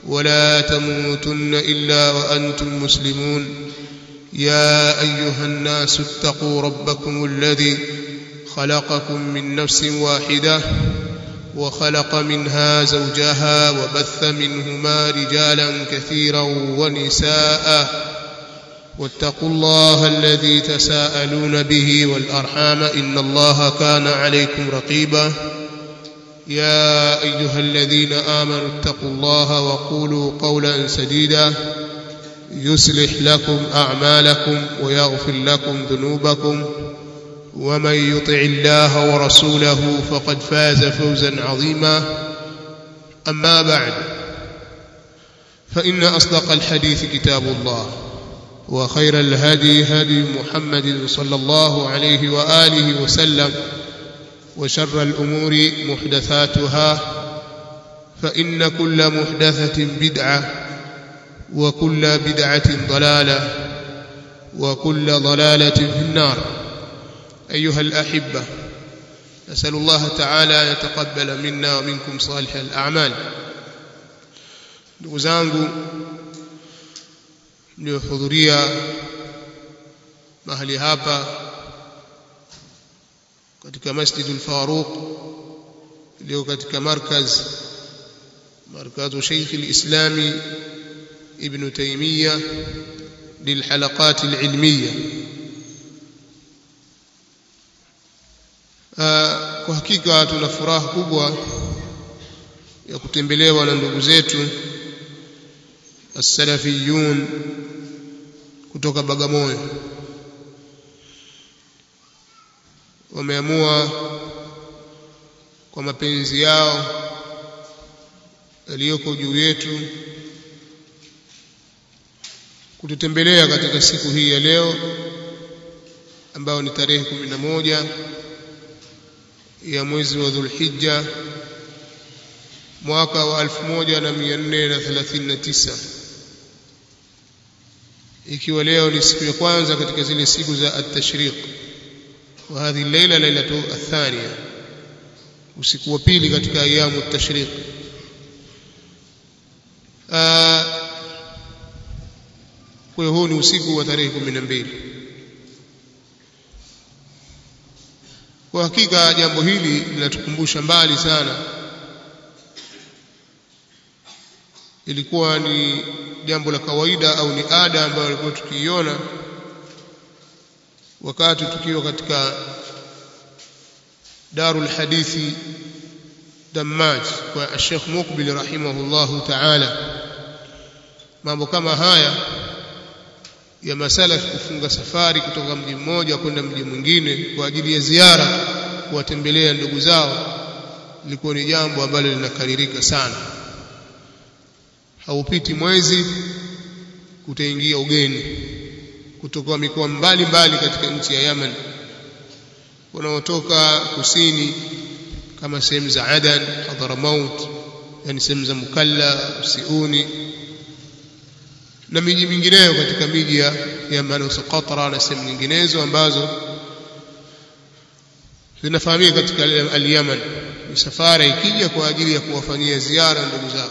ولا تموتن إلا وأنتم مسلمون يا أيها الناس اتقوا ربكم الذي خلقكم من نفس واحدة وخلق منها زوجها وبث منهما رجالا كثيرا ونساء واتقوا الله الذي تساءلون به والأرحام إن الله كان عليكم رقيبا يا أيها الذين آمنوا اتقوا الله وقولوا قولا سديدا يصلح لكم أعمالكم ويغفر لكم ذنوبكم ومن يطع الله ورسوله فقد فاز فوزا عظيما أما بعد فإن أصدق الحديث كتاب الله وخير الهدي هدي محمد صلى الله عليه وآله وسلم وشر الأمور محدثاتها فإن كل محدثة بدعة وكل بدعة ضلالة وكل ضلالة في النار أيها الأحبة نسأل الله تعالى يتقبل منا ومنكم صالح الأعمال ndugu zangu mliohudhuria mahali hapa katika Masjidul Faruq iliyo katika markaz markazu Sheikh al-Islami Ibn Taymiyyah للحلقات العلميه kwa hakika tuna furaha kubwa ya kutembelewa na ndugu zetu as-salafiyun kutoka Bagamoyo wameamua kwa mapenzi yao yaliyoko juu yetu kututembelea katika siku hii ya leo ambayo ni tarehe kumi na moja ya mwezi wa Dhulhijja mwaka wa 1439 ikiwa leo ni siku ya kwanza katika zile siku za at-tashriq wa hadhi leila lailatu athania usiku wa pili katika ayamu at-tashriq kwa hiyo huu ni usiku wa tarehe 12 kwa hakika jambo hili linatukumbusha mbali sana ilikuwa ni jambo la kawaida au ni ada ambayo ilikuwa tukiiona wakati tukiwa katika darul hadithi Dammaj kwa Sheikh Mukbil rahimahullahu ta'ala mambo kama haya ya masala kufunga safari kutoka mji mmoja kwenda mji mwingine kwa ajili ya ziara kuwatembelea ndugu zao lilikuwa ni jambo ambalo linakaririka sana haupiti mwezi kutaingia ugeni kutoka mikoa mbalimbali katika nchi ya Yemen wanaotoka kusini kama sehemu za Adan Hadramaut yani sehemu za Mukalla Siuni na miji mingineyo katika miji ya Yaman Qatra na sehemu nyinginezo ambazo zinafahamika katika al-Yaman misafara ikija kwa ajili ya kuwafanyia ziara ndugu zao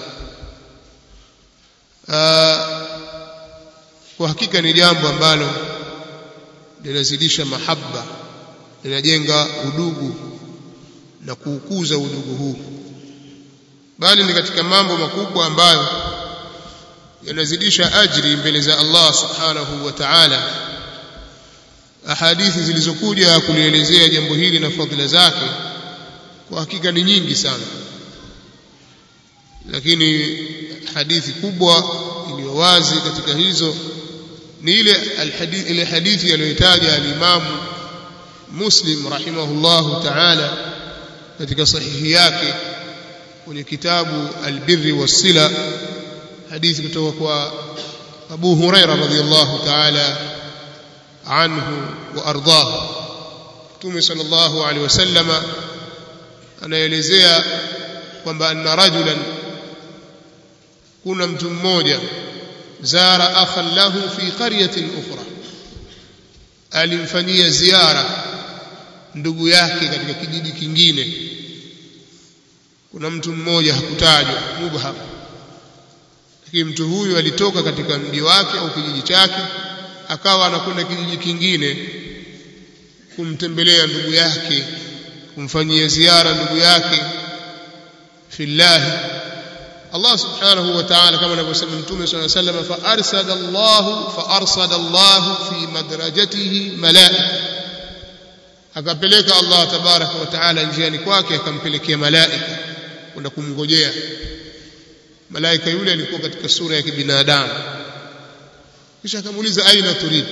kwa hakika ni jambo ambalo linazidisha mahaba linajenga udugu na kuukuza udugu huu bali ni katika mambo makubwa ambayo yanazidisha ajri mbele za Allah subhanahu wa ta'ala ahadithi zilizokuja kulielezea jambo hili na fadhila zake kwa hakika ni nyingi sana lakini hadithi kubwa iliyo wazi katika hizo ni ile alhadithi ile hadithi aliyotaja al-Imam Muslim rahimahullahu ta'ala katika sahihi yake kwenye kitabu al-Birri was-Sila hadithi kutoka kwa Abu Huraira radhiyallahu ta'ala anhu wa ardahu Mtume sallallahu alaihi wasallama anaelezea kwamba anna rajulan kuna mtu mmoja zara akhan lahu fi qaryatin ukhra alimfanyia ziara ndugu yake katika kijiji kingine kuna mtu mmoja hakutajwa mubham lakini mtu huyu alitoka katika mji wake au kijiji chake akawa anakwenda kijiji kingine kumtembelea ndugu yake kumfanyia ziara ndugu yake fillahi Allah subhanahu wa ta'ala kama anavyosema mtume صلى الله عليه وسلم فارسل الله فارسل الله في مدرجته ملائكه akapeleka Allah tabaraka wa taala njiani kwake akampelekea malaika kwenda kumngojea malaika yule alikuwa katika sura ya kibinadamu kisha akamuuliza aina turid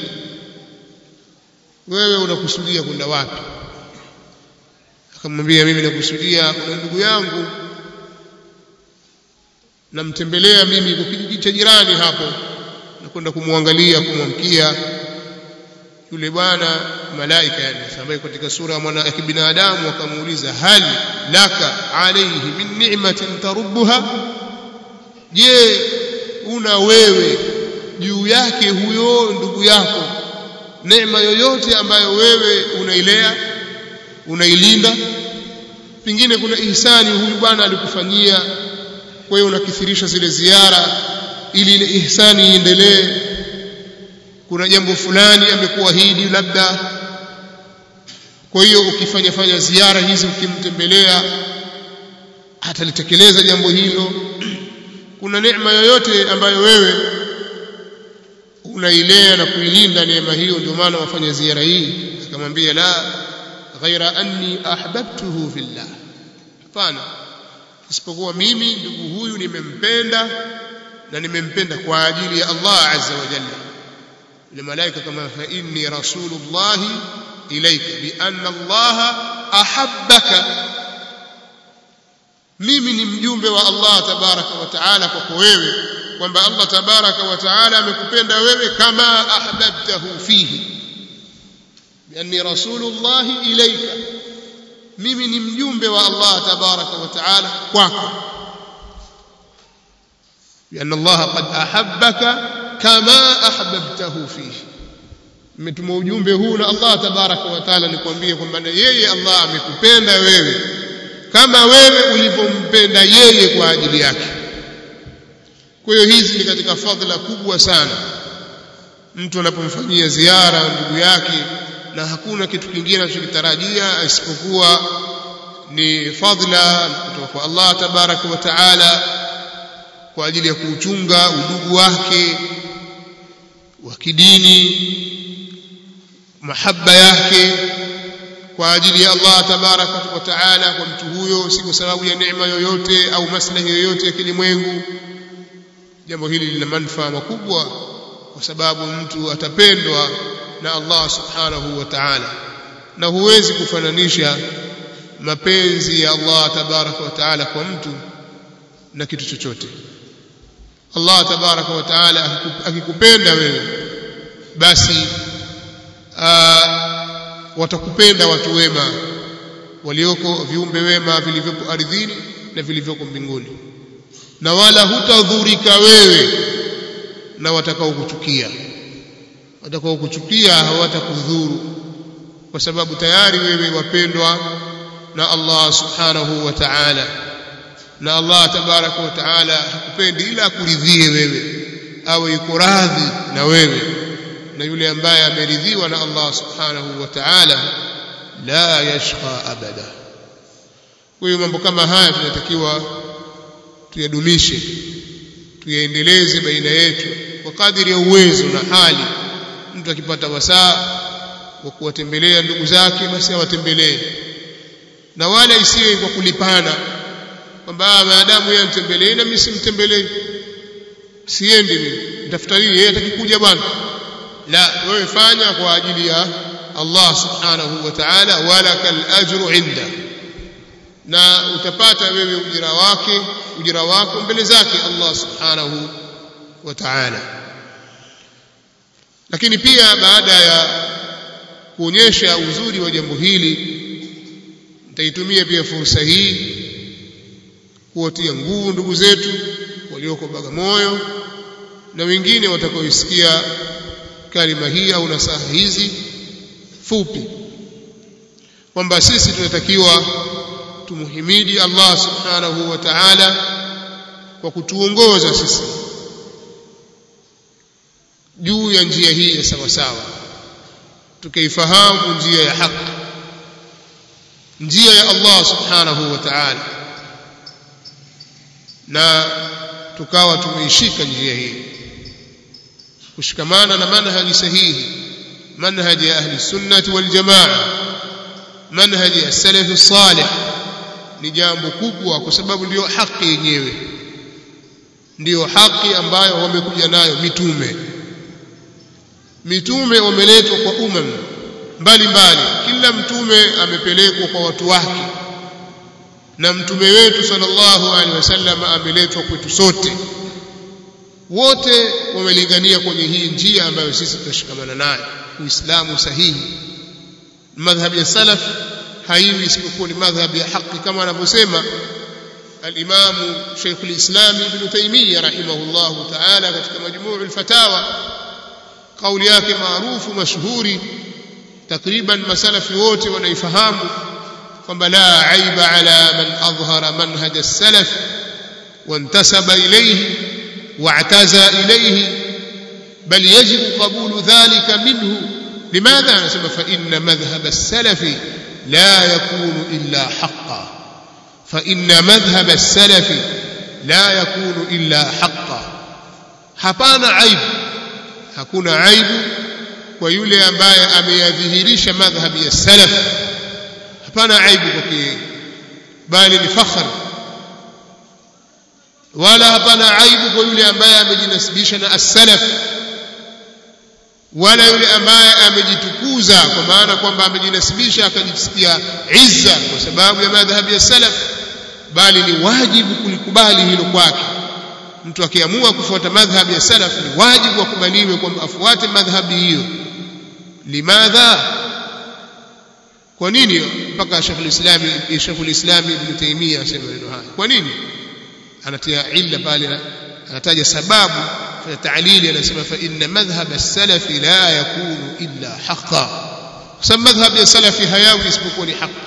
wewe unakusudia kwenda wapi akamwambia mimi nakusudia kuna ndugu yangu namtembelea mimi kwa kijiji cha jirani hapo nakwenda kumwangalia kumwamkia yule bwana malaika yani ambaye katika sura ya mwana ya kibinadamu akamuuliza hal laka alayhi min ni'matin tarubbuha je una wewe juu yake huyo ndugu yako neema yoyote ambayo wewe unailea unailinda pengine kuna ihsani huyu bwana alikufanyia kwa hiyo unakithirisha zile ziara ili ile ihsani iendelee kuna jambo fulani amekuahidi labda kwa hiyo ukifanya fanya ziara hizi ukimtembelea atalitekeleza jambo hilo kuna neema yoyote ambayo wewe unailea na kuilinda neema hiyo ndio maana wafanya ziara hii akamwambia la ghaira anni ahbabtuhu fillah hapana isipokuwa mimi ndugu huyu nimempenda na nimempenda kwa ajili ya Allah azza wa jalla yule malaika kama fa inni rasulullahi ilayka bi anna Allah ahabbaka mimi ni mjumbe wa Allah tabaraka wa taala kwako wewe kwamba Allah tabaraka wa taala amekupenda wewe kama ahbabtahu fihi bianni rasulullahi ilayka mimi ni mjumbe wa Allah tabaraka wa taala kwako bianna Allah qad ahabbaka kama ahbabtahu fihi nimetuma ujumbe huu na Allah tabaraka wa taala nikwambie kwamba yeye Allah amekupenda wewe kama wewe ulivyompenda yeye kwa ajili yake kwa hiyo hizi ni katika fadhila kubwa sana mtu anapomfanyia ziara ndugu yake na hakuna kitu kingine anachokitarajia isipokuwa ni fadhila kutoka kwa Allah tabaraka wa taala kwa ajili ya kuuchunga udugu wake wa kidini mahaba yake kwa ajili ya Allah tabaraka wa taala kwa mtu huyo si kwa sababu ya neema yoyote au maslahi yoyote ya kilimwengu jambo hili lina manufaa makubwa kwa sababu mtu atapendwa na Allah subhanahu wa ta'ala na huwezi kufananisha mapenzi ya Allah tabaraka wa taala kwa mtu na kitu chochote Allah tabaraka wa taala akikupenda wewe basi watakupenda watu wema walioko viumbe wema vilivyopo ardhini na vilivyoko mbinguni na wala hutadhurika wewe na watakao kuchukia watakao kuchukia hawatakudhuru kwa sababu tayari wewe wapendwa na Allah subhanahu wa ta'ala na Allah tabaraka wa ta'ala hakupendi ila akuridhie wewe awe yuko radhi na wewe na yule ambaye ameridhiwa na Allah subhanahu wa ta'ala la yashqa abada kwa hiyo mambo kama haya tunatakiwa tuyadumishe tuyaendeleze baina yetu kwa kadiri ya uwezo na hali mtu akipata wasaa wa kuwatembelea ndugu zake basi awatembelee na wala isiwe kwa kulipana kwamba maadamu yeye amtembelee na mimi simtembelee siendi mimi nitafuta nini yeye atakikuja bwana la wewe fanya kwa ajili ya Allah subhanahu wa ta'ala wala kal ajru inda na utapata wewe ujira wake ujira wako mbele zake Allah subhanahu wa ta'ala lakini pia baada ya kuonyesha uzuri wa jambo hili nitaitumia pia fursa hii kuwatia nguvu ndugu zetu walioko Bagamoyo na wengine watakaoisikia kalima hii au nasaha hizi fupi kwamba sisi tunatakiwa tumuhimidi Allah subhanahu wa ta'ala kwa kutuongoza sisi juu ya njia hii ya sawa sawa tukaifahamu njia ya haki njia ya Allah subhanahu wa ta'ala na tukawa tumeishika njia hii kushikamana na manhaji sahihi manhaji ya ahli sunnati wal jamaa manhaji ya salaf salih ni jambo kubwa kwa sababu ndiyo haki yenyewe ndiyo haki ambayo wamekuja nayo mitume mitume wameletwa kwa umam mbalimbali kila mtume amepelekwa kwa watu wake na mtume wetu sallallahu alaihi wasallam ameletwa kwetu sote wote wamelingania kwenye hii njia ambayo sisi tunashikamana nayo uislamu sahihi madhhabi ya salaf haiwi isipokuwa ni madhhabi ya haki kama anavyosema الإمام شيخ الإسلام ابن تيمية رحمه الله تعالى katika مجموع الفتاوى قول yake maarufu mashuhuri takriban masalafi wote wanaifahamu kwamba la aiba ala man adhhara manhaj as-salaf وانتسب إليه واعتزى إليه بل يجب قبول ذلك منه لماذا نسمى فإن مذهب السلف لا يكون إلا حقا فإن مذهب السلف لا يكون إلا حقا hapana aibu hakuna aibu kwa yule ambaye ameyadhihirisha madhhabi ya salaf hapana aibu kwake bali ni fakhar wala hapana aibu kwa yule ambaye amejinasibisha na as-salaf wala yule ambaye amejitukuza kwa maana kwamba amejinasibisha akajisikia izza kwa sababu ya madhhabi ya salaf bali ni wajibu kulikubali hilo kwake mtu akiamua kufuata madhhabi ya salaf ni wajibu akubaliwe kwamba afuate madhhabi hiyo limadha kwa nini mpaka Sheikh al-Islam Sheikh al-Islam Ibn Taymiyyah asema neno haya kwa nini anatia illa pale anataja sababu fa ta'lili anasema fa inna madhhab as-salaf la yakunu illa haqqan kwa sababu madhhab ya salafi hayawi isipokuwa ni haki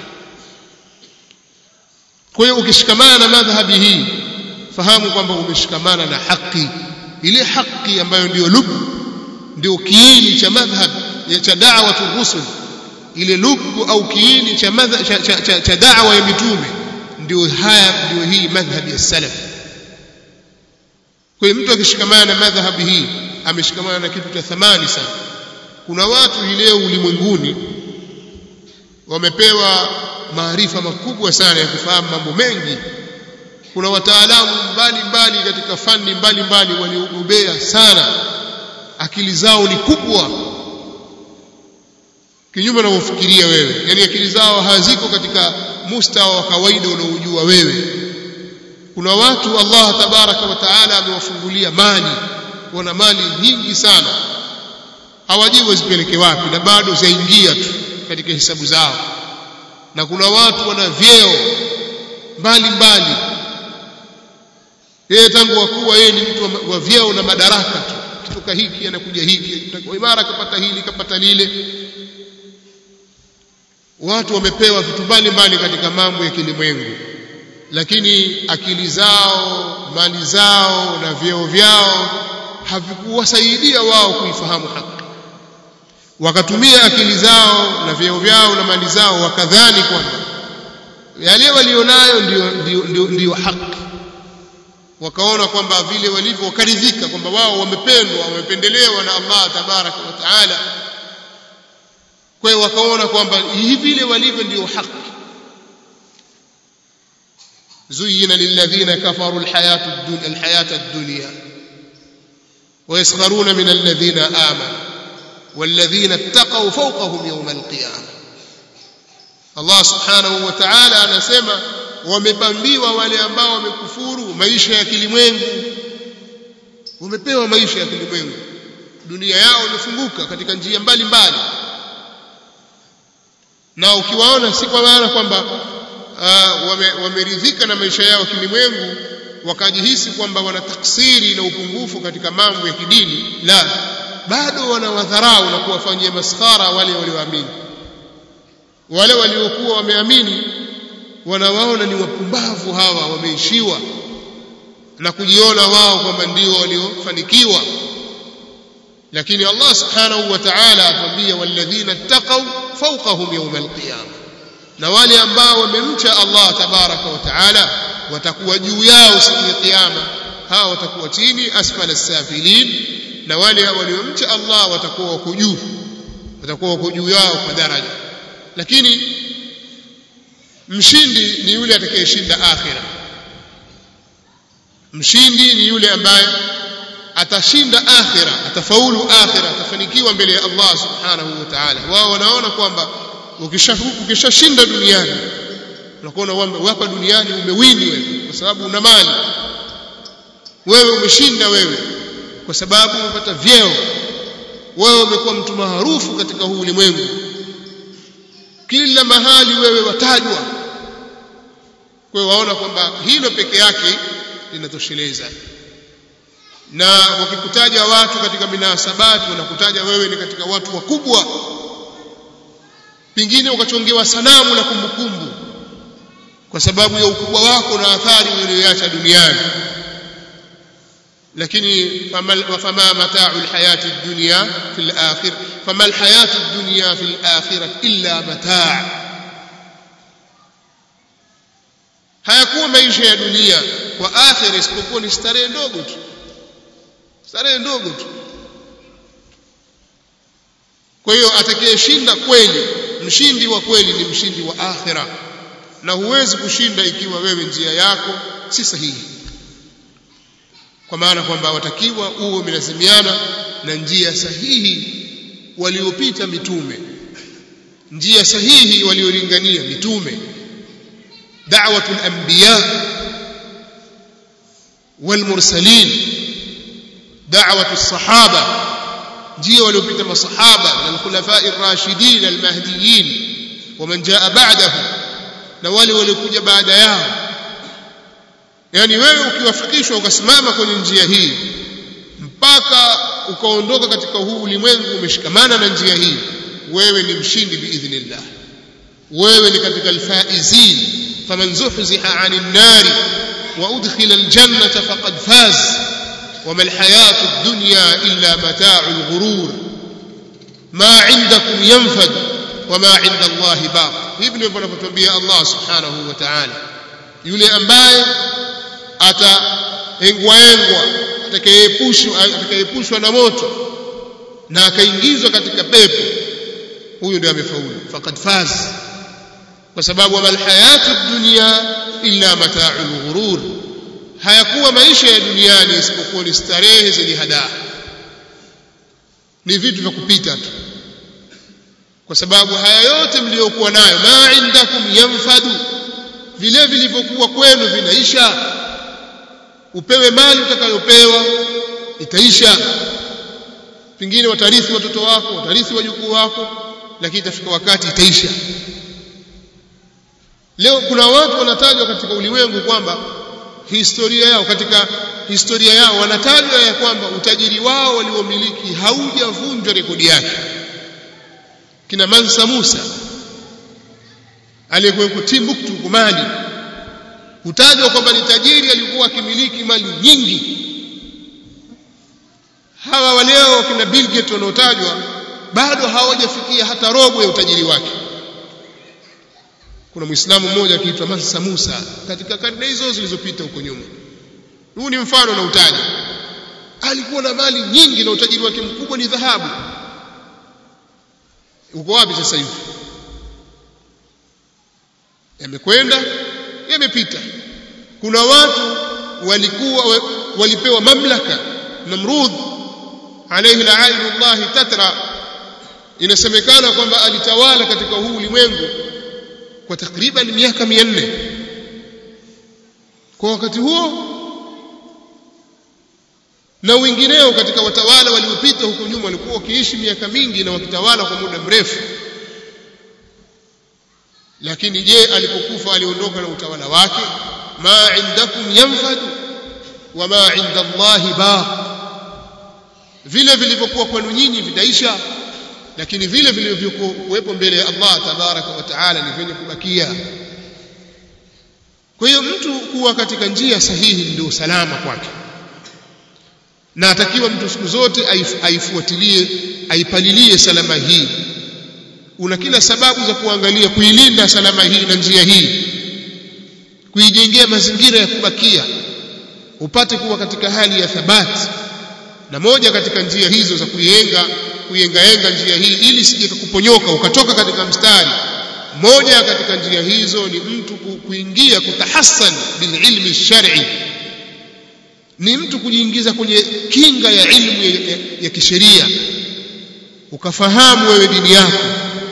kwa hiyo ukishikamana na madhhabi hii fahamu kwamba umeshikamana na haki ile haki ambayo ndio lubu ndio kiini cha madhhab cha da'watu rusul ile lubu au kiini cha madhhab cha, cha, cha, cha da'wa ya mitume ndio haya ndio hii madhhabi ya salaf kwa hiyo mtu akishikamana na madhhabi hii ameshikamana na kitu cha thamani sana kuna watu hii leo ulimwenguni wamepewa maarifa makubwa sana ya kufahamu mambo mengi kuna wataalamu mbalimbali katika fani mbalimbali waliobobea sana akili zao ni kubwa kinyume na ufikiria wewe yani akili zao haziko katika mustawa wa kawaida unaojua wewe kuna watu Allah tabaraka wa taala amewafungulia mali wana mali nyingi sana hawajui wazipeleke wapi na bado zaingia tu katika hesabu zao na kuna watu wana vyeo mbali mbali yeye tangu wakuwa yeye ni mtu wa vyeo na madaraka tu kitoka hiki anakuja hiki imara kapata hili kapata lile watu wamepewa vitu mbalimbali katika mambo ya kilimwengu lakini akili zao mali zao na vyeo vyao havikuwasaidia wao kuifahamu haki wakatumia akili zao na vyeo vyao na mali zao wakadhani kwamba yale walionayo ndio, ndio, ndio, ndio haki wakaona kwamba vile walivyo wakaridhika kwamba wao wamependwa wamependelewa na Allah tabaraka wa taala kwa hiyo wakaona kwamba hivi vile walivyo ndio haki زين للذين كفروا الحياة الدنيا الحياة الدنيا ويسخرون من الذين آمنوا والذين اتقوا فوقهم يوم القيامة الله سبحانه وتعالى anasema wamepambiwa wale ambao wamekufuru maisha ya kilimwengu wamepewa maisha ya kilimwengu dunia yao imefunguka katika njia mbalimbali na ukiwaona si kwa maana kwamba uh, wameridhika wame na maisha yao kilimwengu wakajihisi kwamba wana taksiri na upungufu katika mambo ya kidini la bado wanawadharau na kuwafanyia maskhara wale walioamini wale waliokuwa wameamini wanawaona ni wapumbavu hawa wameishiwa na kujiona wao kwamba ndio waliofanikiwa lakini Allah subhanahu wa ta'ala atuambia walladhina ittaqaw fawqahum yawm alqiyama na wale ambao wamemcha Allah tabaraka wa ta'ala watakuwa juu yao siku ya kiyama hawa watakuwa chini asfala safilin na wale waliomcha Allah watakuwa wako juu watakuwa wako juu yao kwa daraja lakini mshindi ni yule atakayeshinda akhira mshindi ni yule ambaye atashinda akhira atafaulu akhira atafanikiwa mbele ya Allah subhanahu wa ta'ala wao wanaona kwamba ukishashinda duniani unakuwa hapa duniani umewini wewe kwa sababu una mali wewe umeshinda wewe kwa sababu umepata vyeo wewe umekuwa mtu maarufu katika huu ulimwengu kila mahali wewe watajwa kwa hiyo waona kwamba hilo peke yake linatosheleza na wakikutaja watu katika minasabati wanakutaja wewe ni katika watu wakubwa pengine ukachongewa sanamu na kumbukumbu kwa sababu ya ukubwa wako na athari uliyoacha duniani lakini fama mata'u alhayati ad-dunya fil akhir fama alhayatu ad-dunya fil akhirah illa mata' hayakuwa maisha ya dunia kwa akhira isipokuwa ni starehe ndogo tu starehe ndogo tu kwa hiyo atakayeshinda kweli mshindi wa kweli ni mshindi wa akhira na huwezi kushinda ikiwa wewe njia yako si sahihi kwa maana kwamba watakiwa uwe umelazimiana na njia sahihi waliopita mitume njia sahihi waliolingania mitume da'watul anbiya والمرسلين دعوة الصحابة njia waliopita masahaba na khulafai rashidin almahdiyin waman jaa ba'dahu na wale waliokuja baada yao yani wewe ukiwafikishwa ukasimama kwenye njia hii mpaka ukaondoka katika huu ulimwengu umeshikamana na njia hii wewe ni mshindi biidhnillah wewe ni katika alfaizin faman zuhziha 'anil nari wa udkhila aljannata faqad faz وما الحياة الدنيا إلا متاع الغرور ما عندكم ينفد وما عند الله باق hivi ndivyo anavyotuambia Allah subhanahu wa ta'ala yule ambaye ataengwaengwa atakayeepushwa atakayeepushwa na moto na akaingizwa katika pepo huyu ndiye amefaulu faqad faz kwa sababu amal hayatu dunya illa mata'ul ghurur hayakuwa maisha ya duniani isipokuwa ni starehe zenye hadaa ni vitu vya kupita tu kwa sababu haya yote mliokuwa nayo ma indakum yanfadu vile vilivyokuwa kwenu vinaisha upewe mali utakayopewa itaisha pengine watarithi watoto wako watarithi wajukuu wako lakini itafika wakati itaisha leo kuna watu wanatajwa katika ulimwengu kwamba historia yao katika historia yao wanatajwa ya kwamba utajiri wao waliomiliki haujavunjwa rekodi yake kina Mansa Musa aliyekuwa Timbuktu kumali hutajwa kwamba ni tajiri alikuwa akimiliki mali nyingi hawa waleo kina Bill Gates wanaotajwa bado hawajafikia hata robo ya utajiri wake kuna muislamu mmoja akiitwa Mansa Musa katika karne hizo zilizopita huko nyuma huu ni mfano na utaji alikuwa na mali nyingi na utajiri wake mkubwa ni dhahabu uko wapi sasa hivi yamekwenda yamepita kuna watu walikuwa walipewa mamlaka Namrud alayhi la'inullah tatra inasemekana kwamba alitawala katika huu ulimwengu kwa takriban miaka 400 kwa wakati huo na wengineo katika watawala waliopita huko nyuma walikuwa wakiishi miaka mingi na wakitawala kwa muda mrefu lakini je alipokufa aliondoka na utawala wake ma indakum yanfadu wa ma inda Allahi baq vile vilivyokuwa kwenu nyinyi vitaisha lakini vile vilivyokuwepo mbele ya Allah tabaraka wa taala ni vyenye kubakia kwa hiyo mtu kuwa katika njia sahihi ndio salama kwake na atakiwa mtu siku zote aifuatilie aipalilie salama hii una kila sababu za kuangalia kuilinda salama hii na njia hii kuijengea mazingira ya kubakia upate kuwa katika hali ya thabati na moja katika njia hizo za kuienga kuiengaenga njia hii ili sije kuponyoka ukatoka katika mstari moja katika njia hizo ni mtu kuingia kutahassan bililmi shar'i ni mtu kujiingiza kwenye kinga ya ilmu ya, ya, ya kisheria ukafahamu wewe dini yako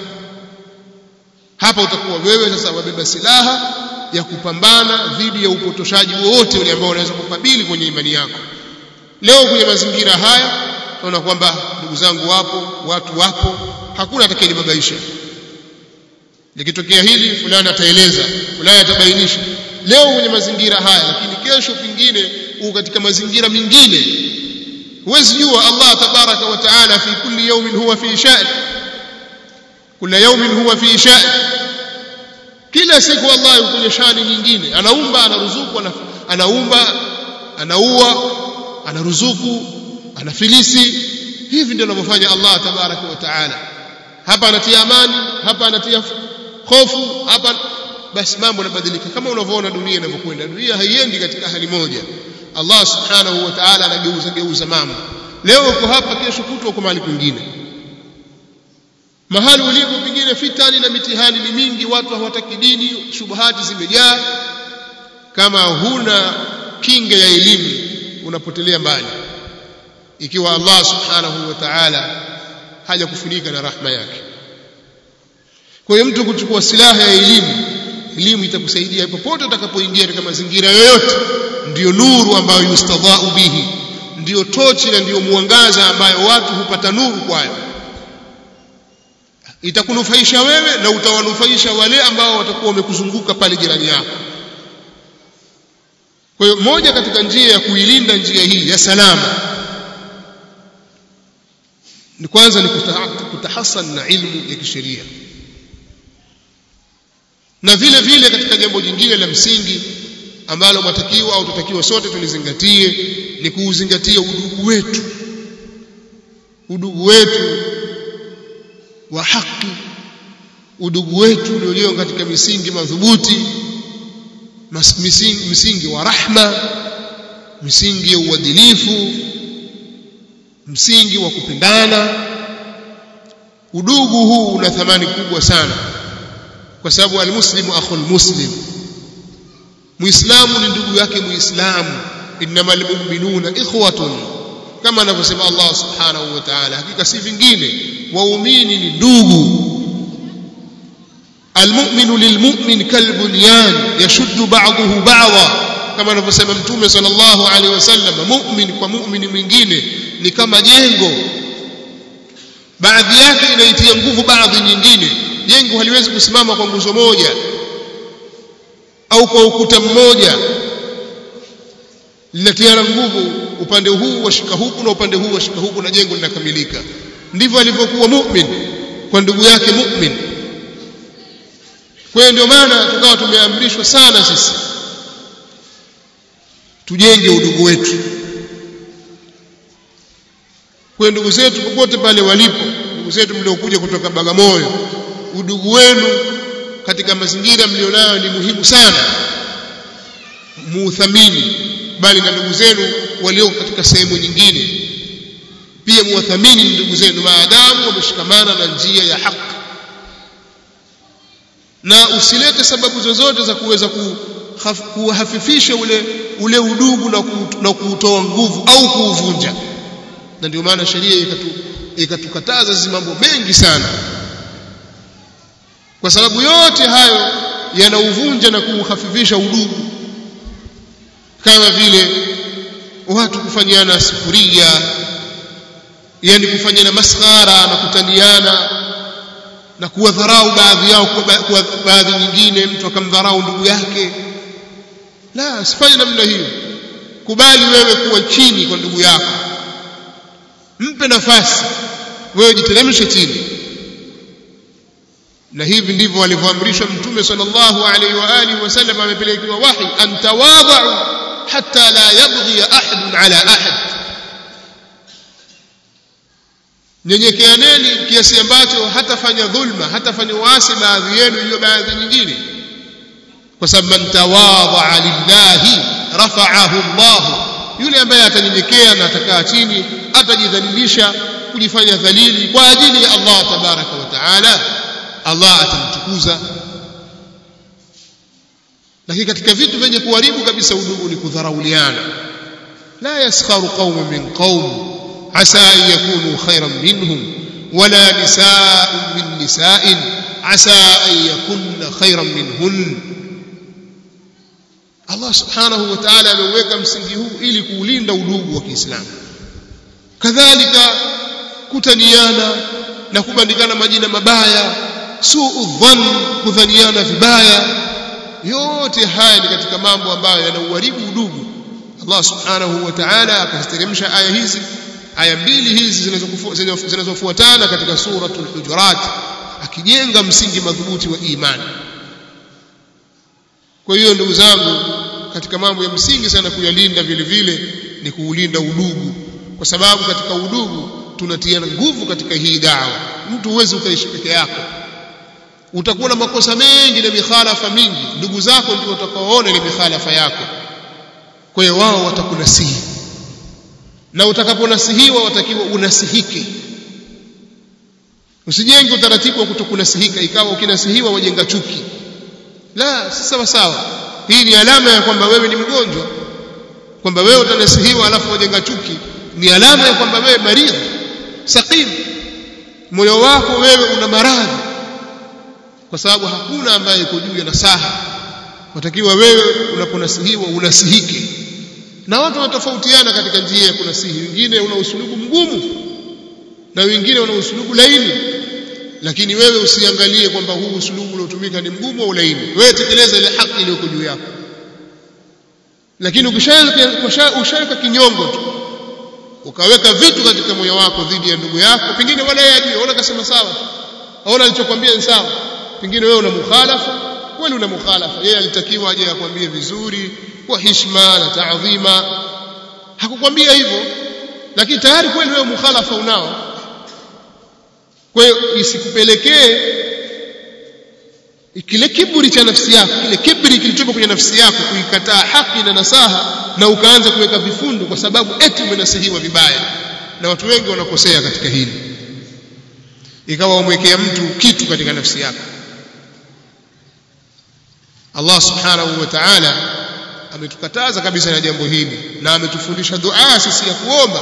hapa utakuwa wewe sasa wabeba silaha ya kupambana dhidi ya upotoshaji wowote ule ambao unaweza kukabili kwenye imani yako leo kwenye mazingira haya tunaona kwamba ndugu zangu wapo watu wapo hakuna atakayelibabaisha likitokea hili fulani ataeleza fulani atabainisha leo kwenye mazingira haya lakini kesho pingine uko katika mazingira mengine huwezi jua Allah tabaraka wa taala fi kulli yawmin huwa fi sha'n kila yawmin huwa fi sha'n kila siku Allah yuko kwenye shani nyingine anaumba anaruzuku anaumba anaua anaruzuku anafilisi hivi ndio anavyofanya Allah tabaraka wa taala hapa anatia amani hapa anatia hofu hapa basi mambo yanabadilika kama unavyoona dunia inavyokwenda dunia haiendi katika hali moja Allah subhanahu wa ta'ala anageuza geuza mambo leo uko hapa kesho kutwa uko mahali kwingine mahali ulipo pengine fitani na mitihani ni mingi watu hawataki dini shubuhati zimejaa kama huna kinga ya elimu unapotelea mbali ikiwa Allah subhanahu wa ta'ala hajakufunika na rahma yake kwa hiyo mtu kuchukua silaha ya elimu elimu itakusaidia popote utakapoingia katika mazingira yoyote ndiyo nuru ambayo yustadhau bihi ndiyo tochi na ndiyo mwangaza ambayo watu hupata nuru kwayo itakunufaisha wewe na utawanufaisha wale ambao watakuwa wamekuzunguka pale jirani yako kwa hiyo moja katika njia ya kuilinda njia hii ya salama ni kwanza ni kutahasan na ilmu ya kisheria na vile vile katika jambo jingine la msingi ambalo matakiwa au tutakiwa sote tulizingatie ni kuuzingatia udugu wetu udugu wetu wa haki udugu wetu ulio katika misingi madhubuti misingi, misingi wa rahma misingi ya uadilifu msingi wa kupendana udugu huu una thamani kubwa sana kwa sababu almuslimu akhul muslim muislamu ni ndugu yake muislamu innamal mu'minuna ikhwatun kama anavyosema Allah subhanahu wa ta'ala hakika si vingine waumini ni ndugu almu'minu lilmu'min kalbunyan yashuddu ba'dahu ba'dha kama anavyosema mtume sallallahu alaihi wasallam mu'min kwa mu'mini mwingine ni kama jengo baadhi yake inaitia nguvu baadhi nyingine jengo haliwezi kusimama kwa nguzo moja au kwa ukuta mmoja linatiana nguvu upande huu washika huku na upande huu washika huku na jengo linakamilika ndivyo alivyokuwa mu'min kwa ndugu yake mu'min kwa hiyo ndio maana tukawa tumeamrishwa sana sisi tujenge udugu wetu kwa ndugu zetu popote pale walipo ndugu zetu mliokuja kutoka Bagamoyo udugu wenu katika mazingira mlionayo ni muhimu sana muuthamini bali na ndugu zenu walio katika sehemu nyingine pia muwathamini ndugu zenu maadamu wameshikamana na njia ya haki na usilete sababu zozote za kuweza kuhafifisha ule ule udugu na, ku, na kuutoa nguvu au kuuvunja na ndio maana sheria ikatukataza hizi mambo mengi sana kwa sababu yote hayo yanauvunja na kuuhafifisha udugu kama vile watu kufanyiana sufuria yani kufanyana maskhara na kutaniana na kuwadharau baadhi yao kwa baadhi nyingine mtu akamdharau ndugu yake la sifanye namna hiyo kubali wewe kuwa chini kwa ndugu yako mpe nafasi wewe jiteremshe chini na hivi ndivyo alivyoamrishwa mtume sallallahu alaihi wa alihi wasallam amepelekewa wahi an tawadhu hatta la yabghi ahad ala ahad nyenyekeaneni kiasi ambacho hatafanya dhulma hatafanya uasi baadhi yenu juu baadhi nyingine kwa sababu man tawadha lillahi rafa'ahu Allah yule ambaye atanyenyekea na atakaa chini atajidhalilisha kujifanya dhalili kwa ajili ya Allah tabaraka wa taala Allah atamtukuza lakini katika vitu vyenye kuharibu kabisa udugu ni kudharauliana la yaskharu qaumun min qaum asa an yakunu khayran minhum wala nisaa'un min nisaa'in asa an yakunna khayran minhun Allah subhanahu wa ta'ala ameweka msingi huu ili kuulinda udugu wa Kiislamu kadhalika kutaniana na kubandikana majina mabaya suu dhann kudhaniana vibaya yote haya ni katika mambo ambayo yanauharibu udugu Allah subhanahu wa ta'ala akaziteremsha aya hizi aya mbili hizi zinazofuatana katika suratul hujurat akijenga msingi madhubuti wa imani kwa hiyo ndugu zangu katika mambo ya msingi sana kuyalinda vile vile ni kuulinda udugu kwa sababu katika udugu tunatiana nguvu katika hii dawa mtu huwezi ukaishi peke yako utakuwa na makosa mengi na mikhalafa mingi ndugu zako ndio watakaoona ile mikhalafa yako kwa hiyo wao watakunasihi na utakaponasihiwa watakiwa unasihike usijenge utaratibu wa kutokunasihika ikawa ukinasihiwa wajenga chuki la si sawa sawa hii ni alama ya kwamba wewe ni mgonjwa kwamba wewe utanasihiwa alafu wajenga chuki ni alama ya kwamba wewe maridhi saqim moyo wako wewe una maradhi kwa sababu hakuna ambaye yuko juu ya nasaha watakiwa wewe unaponasihiwa unasihike na watu wanatofautiana katika njia ya kunasihi wengine una usulubu mgumu na wengine una usulubu laini lakini wewe usiangalie kwamba huu usulubu uliotumika ni mgumu au laini wewe tekeleza ile haki iliyoko juu yako lakini ukishaweka kinyongo tu ukaweka vitu katika moyo wako dhidi ya ndugu yako pengine wala yeye ajue ona kasema sawa aona alichokwambia ni sawa pengine wewe una mukhalafa kweli una mukhalafa yeye alitakiwa aje akwambie vizuri kwa heshima na taadhima hakukwambia hivyo lakini tayari kweli wewe mukhalafa unao kwa hiyo isikupelekee kile kiburi cha nafsi yako kile kiburi kilichopo kwenye nafsi yako kuikataa haki na nasaha na ukaanza kuweka vifundo kwa sababu eti umenasihiwa vibaya na watu wengi wanakosea katika hili ikawa umwekea mtu kitu katika nafsi yako Allah subhanahu wa ta'ala ametukataza kabisa na jambo hili na ametufundisha dua sisi ya kuomba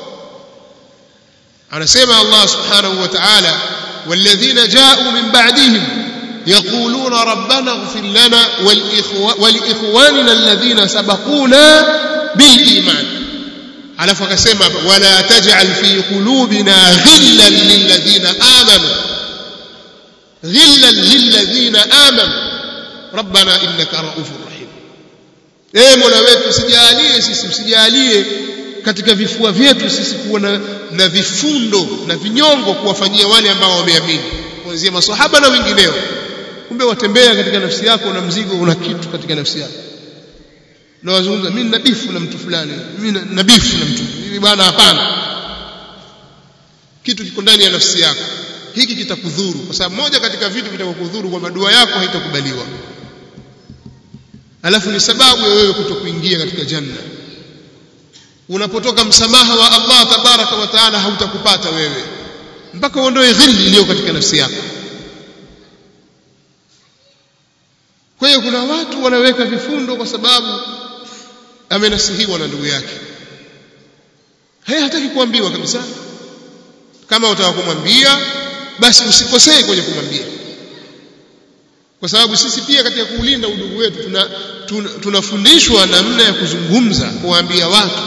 anasema Allah subhanahu wa ta'ala والذين جاءوا من بعدهم يقولون ربنا اغفر لنا ولإخواننا الذين سبقونا بالإيمان على فكسما ولا تجعل في قلوبنا غلا للذين آمنوا غلا للذين آمنوا ربنا إنك رؤوف رحيم eh mola wetu usijalie sisi usijalie katika vifua vyetu sisi kuwa na, na vifundo na vinyongo kuwafanyia wale ambao wameamini kuanzia maswahaba na wengineo kumbe watembea katika nafsi yako na mzigo una kitu katika nafsi yako na wazungumza mimi nabifu na mtu fulani mimi nabifu na mtu hivi bwana hapana kitu kiko ndani ya nafsi yako hiki kitakudhuru kwa sababu moja katika vitu vitakukudhuru kwamba dua yako haitakubaliwa alafu ni sababu ya wewe kutokuingia katika janna unapotoka msamaha wa Allah tabaraka wa taala hautakupata wewe mpaka uondoe ghilli iliyo katika nafsi yako kwa hiyo kuna watu wanaweka vifundo kwa sababu amenasihiwa na ndugu yake haya hataki kuambiwa kabisa kama utaka kumwambia basi usikosee kwenye kumwambia kwa sababu sisi pia katika kuulinda udugu wetu tunafundishwa tuna, tuna namna ya kuzungumza kuwaambia watu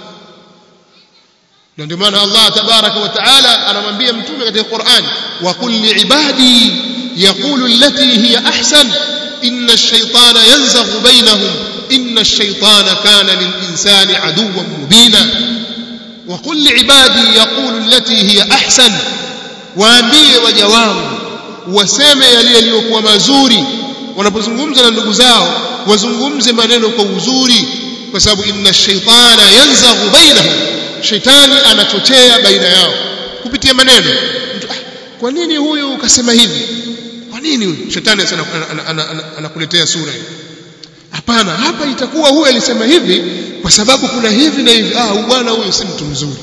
na ndio maana Allah tabaraka wa taala anamwambia mtume katika Qur'an wa qul liibadi yaqulu allati hiya ahsan inna ash-shaytana yanzaghu bainahum inna ash-shaytana kana lil-insani aduwwan mubina wa qul liibadi yaqulu allati hiya ahsan waambie waja wangu waseme yale yaliyokuwa mazuri wanapozungumza na ndugu zao wazungumze maneno kwa uzuri kwa sababu inna ash-shaytana yanzaghu bainahum shetani anachochea baina yao kupitia maneno mtu ah, kwa nini huyu ukasema hivi kwa nini huyu shetani sana anakuletea sura hiyo hapana hapa itakuwa huyu alisema hivi kwa sababu kuna hivi na hivi ah bwana huyu si mtu mzuri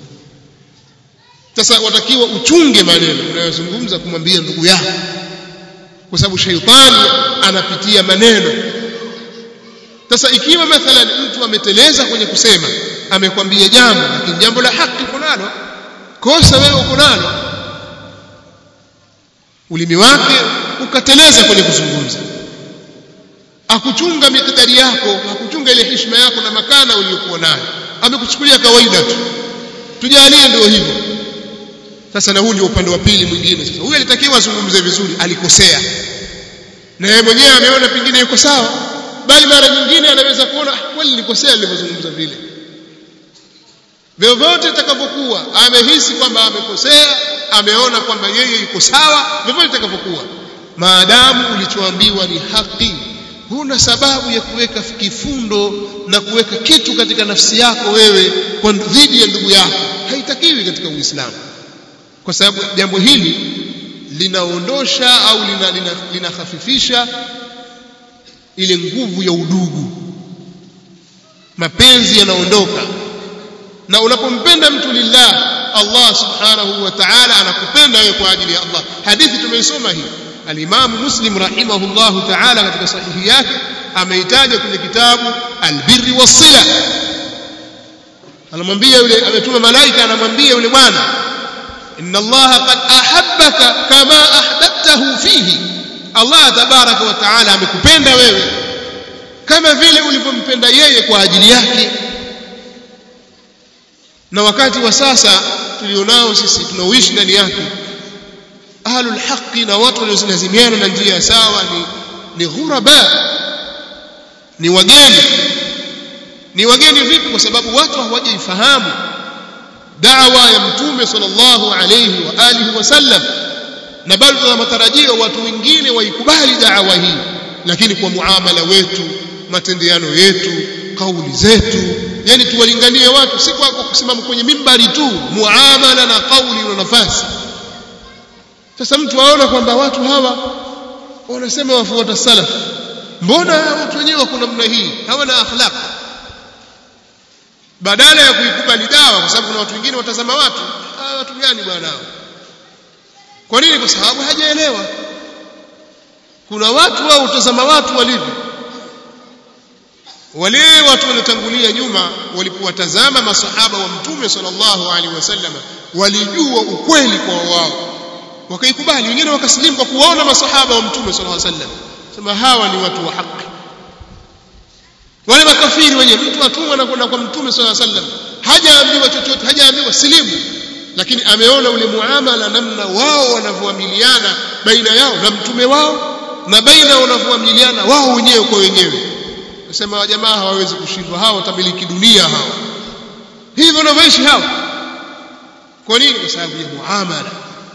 sasa watakiwa uchunge maneno unayozungumza kumwambia ndugu yako kwa sababu shaitani anapitia maneno sasa ikiwa mathalan mtu ameteleza kwenye kusema amekwambia jambo lakini jambo la haki uko nalo kosa wewe uko nalo ulimi wake ukateleza kwenye kuzungumza akuchunga mikdari yako akuchunga ile heshima yako na makana uliyokuwa nayo amekuchukulia kawaida tu tujalie ndio hivyo sasa na huu ndio upande wa pili mwingine sasa huyu alitakiwa azungumze vizuri alikosea na yeye mwenyewe ameona pengine yuko sawa bali mara nyingine anaweza kuona kweli nilikosea nilivyozungumza vile vyovyote itakavyokuwa amehisi kwamba amekosea ameona kwamba yeye yuko sawa vyovyote itakavyokuwa maadamu ulichoambiwa ni haki huna sababu ya kuweka kifundo na kuweka kitu katika nafsi yako wewe kwa dhidi ya ndugu yako haitakiwi katika uislamu kwa sababu jambo hili linaondosha au linahafifisha lina, lina ile nguvu ya udugu mapenzi yanaondoka na unapompenda mtu lillah Allah subhanahu wa ta'ala anakupenda wewe kwa ajili ya Allah hadithi tumeisoma hii al-Imam Muslim rahimahullahu ta'ala katika sahihi yake ameitaja kwenye kitabu al-Birri was-Sila anamwambia yule ametuma malaika anamwambia yule bwana inna Allah qad ahabbaka kama ahbabtahu fihi Allah tabaraka wa taala amekupenda wewe kama vile ulivyompenda yeye kwa ajili yake na wakati wa sasa tulionao sisi tunaoishi ndani yake ahlul haqi na watu waliozilazimiana na njia sawa ni ni ghuraba ni wageni ni wageni vipi kwa sababu watu hawajaifahamu da'wa ya mtume sallallahu alayhi wa alihi wasallam na bado tuna matarajio watu wengine waikubali da'wa hii lakini kwa muamala wetu matendeano yetu kauli zetu yani tuwalinganie watu si kwa kusimama kwenye mimbari tu muamala na kauli na nafasi sasa mtu aona kwamba watu hawa wanasema wafuata salaf mbona watu wenyewe wako namna hii hawana akhlaq badala ya kuikubali dawa kwa sababu kuna watu wengine watazama watu hawa watu gani bwana hao kwa nini kwa sababu hajaelewa kuna watu wao utazama watu walivyo wale watu waliotangulia nyuma walipowatazama masahaba wa mtume sallallahu alaihi wasallam walijua ukweli kwa wao wakaikubali wengine wakasilimu kwa kuwaona masahaba wa mtume sallallahu alaihi wasallam sema hawa ni watu wa haki wale makafiri wenye mtu atumwa na kwenda kwa mtume sallallahu alaihi wasallam hajaambiwa chochote hajaambiwa silimu lakini ameona ule muamala namna wao wanavyoamiliana baina yao na mtume wao na baina wanavyoamiliana wao wenyewe kwa wenyewe nasema jamaa hawawezi kushindwa hao watamiliki dunia hao hivyo wanavyoishi hao kwa nini kwa sababu ya muamala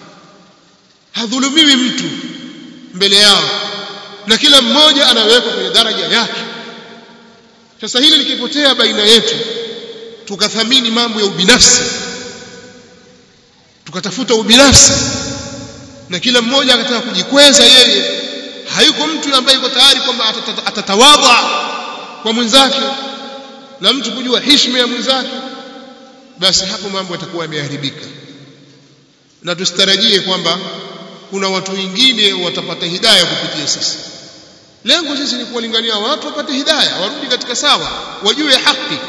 hadhulumiwi mtu mbele yao na kila mmoja anawekwa kwenye daraja yake sasa hili likipotea baina yetu tukathamini mambo ya ubinafsi tukatafuta ubinafsi na kila mmoja akataka kujikweza yeye hayuko mtu ambaye yuko tayari kwamba atatawadha kwa mwenzake na mtu kujua heshima ya mwenzake basi hapo mambo yatakuwa yameharibika na tusitarajie kwamba kuna watu wengine watapata hidaya kupitia sisi lengo sisi ni kuwalingania watu wapate hidaya warudi katika sawa wajue haki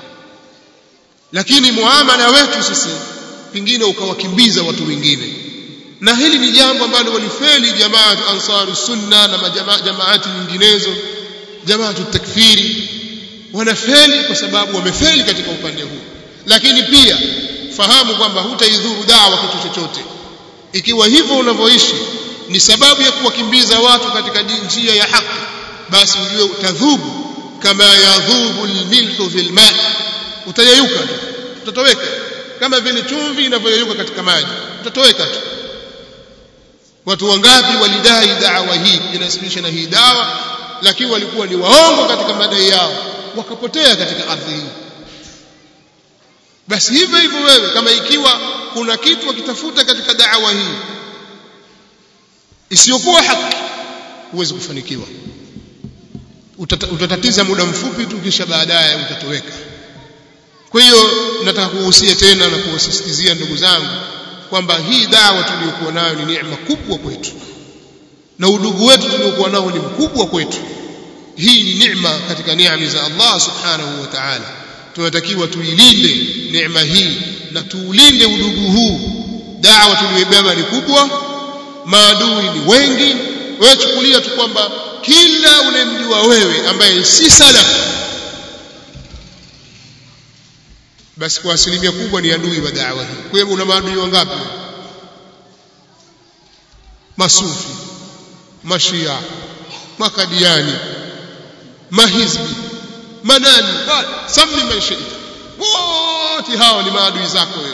lakini muamala wetu sisi pingine ukawakimbiza watu wengine na hili ni jambo ambalo walifeli jamaat ansaru sunna na jamaati nyinginezo jamaatu takfiri wanafeli kwa sababu wamefeli katika upande huu lakini pia fahamu kwamba hutaidhuru dawa kitu chochote ikiwa hivyo unavyoishi ni sababu ya kuwakimbiza watu katika njia ya haki basi ujue utadhubu kama yadhubu almilhu fil ma utayeyuka tu utatoweka kama vile chumvi inavyoyeyuka katika maji utatoweka tu watu wangapi walidai dawa hii inasibisha na hii dawa lakini walikuwa ni waongo katika madai yao wakapotea katika ardhi hii basi hivyo hivyo wewe kama ikiwa kuna kitu wakitafuta katika da'wa hii isiyokuwa haki huwezi kufanikiwa Utata, utatatiza muda mfupi tu kisha baadaye utatoweka kwa hiyo nataka kuhusia tena na kuwasisitizia ndugu zangu kwamba hii dawa tuliyokuwa nayo ni neema kubwa kwetu na udugu wetu tuliokuwa nao ni mkubwa kwetu hii ni neema katika neema za Allah subhanahu wa ta'ala tunatakiwa tuilinde neema hii na tuulinde udugu huu dawa tuliyoibeba ni kubwa maadui ni wengi wewe chukulia tu kwamba kila unemjua wewe ambaye si salaf basi kwa asilimia kubwa ni adui wa da'wa hii kwa hiyo una maadui wangapi masufi mashia makadiani mahizbi manani sami man shi'ta wote hao ni maadui zako wewe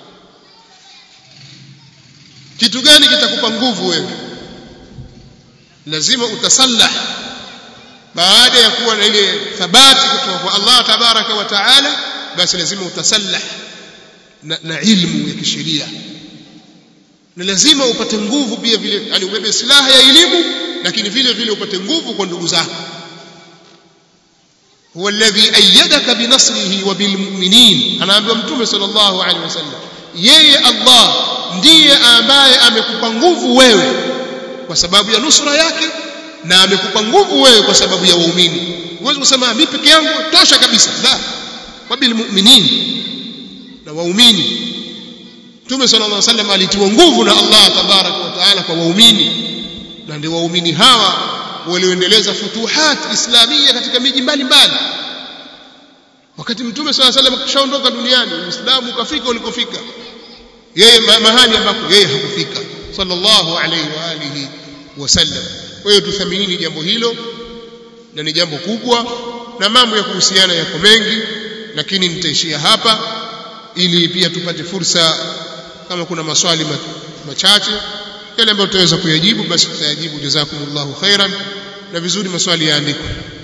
kitu gani kitakupa nguvu wewe lazima utasallah baada ya kuwa na ile thabati kutoka kwa Allah tabaraka wa taala basi lazima utasallah na, na ilmu ya kisheria na lazima upate nguvu pia vile yani ubebe silaha ya elimu lakini vile vile upate nguvu kwa ndugu zako huwa alladhi ayyadaka binasrihi wa bilmu'minin anaambiwa mtume sallallahu alaihi wasallam yeye Allah ndiye ambaye amekupa nguvu wewe kwa sababu ya nusra yake na amekupa nguvu wewe kwa sababu ya waumini huwezi kusema mimi peke yangu tosha kabisa la wa bilmu'minin na waumini Mtume sallallahu alaihi wasallam alitiwa nguvu na Allah tabaraka wa taala kwa waumini na ndio waumini hawa walioendeleza futuhat islamia katika miji mbalimbali wakati Mtume sallallahu alaihi wasallam kishaondoka duniani Uislamu ukafika ulikofika yeye mahali ambako yeye hakufika sallallahu alaihi wa alihi wasallam kwa hiyo tuthaminini jambo hilo na ni jambo kubwa na mambo ya kuhusiana yako mengi lakini nitaishia hapa ili pia tupate fursa kama kuna maswali machache yale ambayo tutaweza kuyajibu basi tutayajibu jazakumullahu khairan na vizuri maswali yaandikwe